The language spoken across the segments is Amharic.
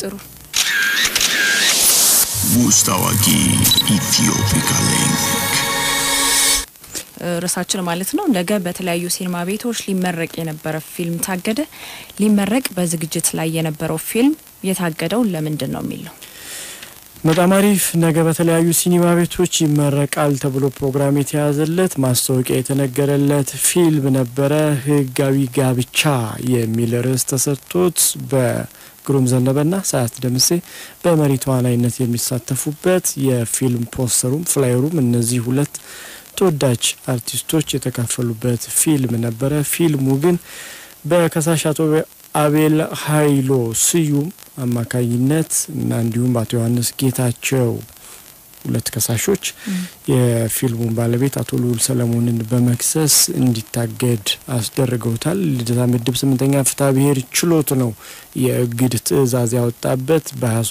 ጥሩ ውስጥ አዋቂ ኢትዮፒካ ሊንክ ርዕሳችን ማለት ነው። ነገ በተለያዩ ሲኒማ ቤቶች ሊመረቅ የነበረ ፊልም ታገደ። ሊመረቅ በዝግጅት ላይ የነበረው ፊልም የታገደው ለምንድን ነው የሚል ነው። በጣም አሪፍ። ነገ በተለያዩ ሲኒማ ቤቶች ይመረቃል ተብሎ ፕሮግራም የተያዘለት ማስታወቂያ የተነገረለት ፊልም ነበረ። ህጋዊ ጋብቻ የሚል ርዕስ ተሰጥቶት በግሩም ዘነበና ሰዓት ደምሴ በመሪ ተዋናይነት የሚሳተፉበት የፊልም ፖስተሩም ፍላየሩም እነዚህ ሁለት ተወዳጅ አርቲስቶች የተካፈሉበት ፊልም ነበረ። ፊልሙ ግን በከሳሽ አቶ አቤል ሀይሎ ስዩም አማካኝነት እና እንዲሁም በአቶ ዮሐንስ ጌታቸው ሁለት ከሳሾች የፊልሙን ባለቤት አቶ ልዑል ሰለሞንን በመክሰስ እንዲታገድ አስደርገውታል። ልደታ ምድብ ስምንተኛ ፍትሐ ብሔር ችሎት ነው የእግድ ትዕዛዝ ያወጣበት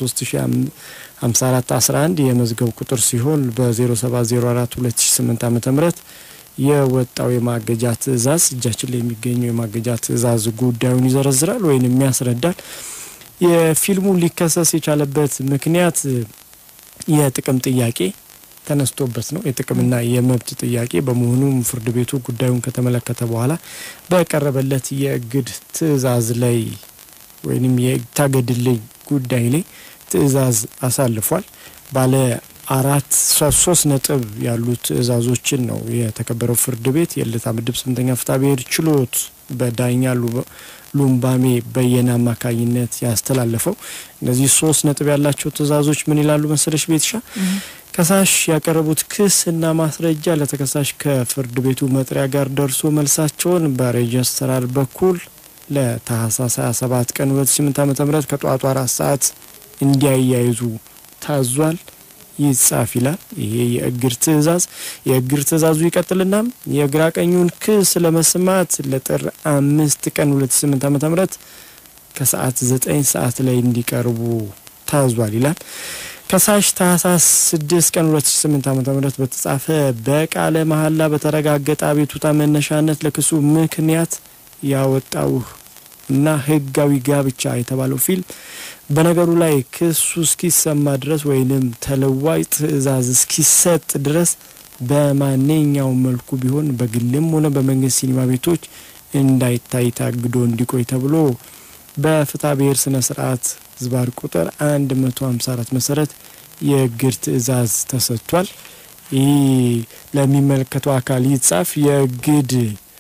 በ2354 11 የመዝገብ ቁጥር ሲሆን በ0704 2008 ዓ ም የወጣው የማገጃ ትዕዛዝ እጃችን ላይ የሚገኘው የማገጃ ትዕዛዝ ጉዳዩን ይዘረዝራል ወይም ያስረዳል። የፊልሙ ሊከሰስ የቻለበት ምክንያት የጥቅም ጥያቄ ተነስቶበት ነው። የጥቅምና የመብት ጥያቄ በመሆኑም ፍርድ ቤቱ ጉዳዩን ከተመለከተ በኋላ በቀረበለት የእግድ ትዕዛዝ ላይ ወይም የታገድልኝ ጉዳይ ላይ ትዕዛዝ አሳልፏል። ባለ አራት ሶስት ነጥብ ያሉ ትዕዛዞችን ነው የተከበረው ፍርድ ቤት የልደታ ምድብ ስምንተኛ ፍትሐ ብሔር ችሎት በዳኛ ሉምባሜ በየነ አማካኝነት ያስተላለፈው። እነዚህ ሶስት ነጥብ ያላቸው ትዕዛዞች ምን ይላሉ መሰለሽ ቤትሻ? ከሳሽ ያቀረቡት ክስ እና ማስረጃ ለተከሳሽ ከፍርድ ቤቱ መጥሪያ ጋር ደርሶ መልሳቸውን በሬጅስትራር በኩል ለታህሳስ 27 ቀን 2008 ዓ.ም ከጠዋቱ አራት ሰዓት እንዲያያይዙ ታዟል። ይጻፍ ይላል። ይሄ የእግድ ትዕዛዝ የእግድ ትዕዛዙ ይቀጥልና የግራ ቀኙን ክስ ለመስማት ለጥር አምስት ቀን 2008 ዓ.ም ምህረት ከሰዓት ዘጠኝ ሰዓት ላይ እንዲቀርቡ ታዟል ይላል። ከሳሽ ታህሳስ 6 ቀን 2008 ዓ.ም ምህረት በተጻፈ በቃለ መሐላ በተረጋገጠ አቤቱታ መነሻነት ለክሱ ምክንያት ያወጣው እና ህጋዊ ጋብቻ የተባለው ፊልም በነገሩ ላይ ክሱ እስኪሰማ ድረስ ወይንም ተለዋጭ ትዕዛዝ እስኪሰጥ ድረስ በማንኛውም መልኩ ቢሆን በግልም ሆነ በመንግስት ሲኒማ ቤቶች እንዳይታይ ታግዶ እንዲቆይ ተብሎ በፍትሐ ብሔር ስነ ስርዓት ዝባር ቁጥር 154 መሰረት የእግድ ትዕዛዝ ተሰጥቷል። ይህ ለሚመለከተው አካል ይጻፍ የእግድ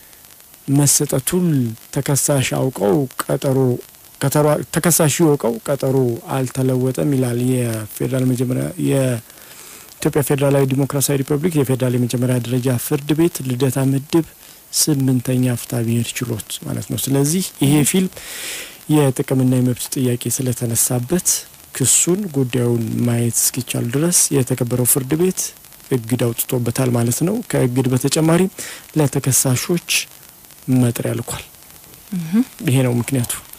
መሰጠቱን ተከሳሽ አውቀው ቀጠሮ ተከሳሽ ይወቀው ቀጠሮ አልተለወጠም ይላል የፌዴራል መጀመሪያ የኢትዮጵያ ፌዴራላዊ ዲሞክራሲያዊ ሪፐብሊክ የፌዴራል የመጀመሪያ ደረጃ ፍርድ ቤት ልደታ ምድብ ስምንተኛ ፍትሐ ብሔር ችሎት ማለት ነው። ስለዚህ ይሄ ፊልም የጥቅምና የመብት ጥያቄ ስለተነሳበት ክሱን ጉዳዩን ማየት እስኪቻል ድረስ የተከበረው ፍርድ ቤት እግድ አውጥቶበታል ማለት ነው። ከእግድ በተጨማሪም ለተከሳሾች መጥሪያ ልኳል። ይሄ ነው ምክንያቱ።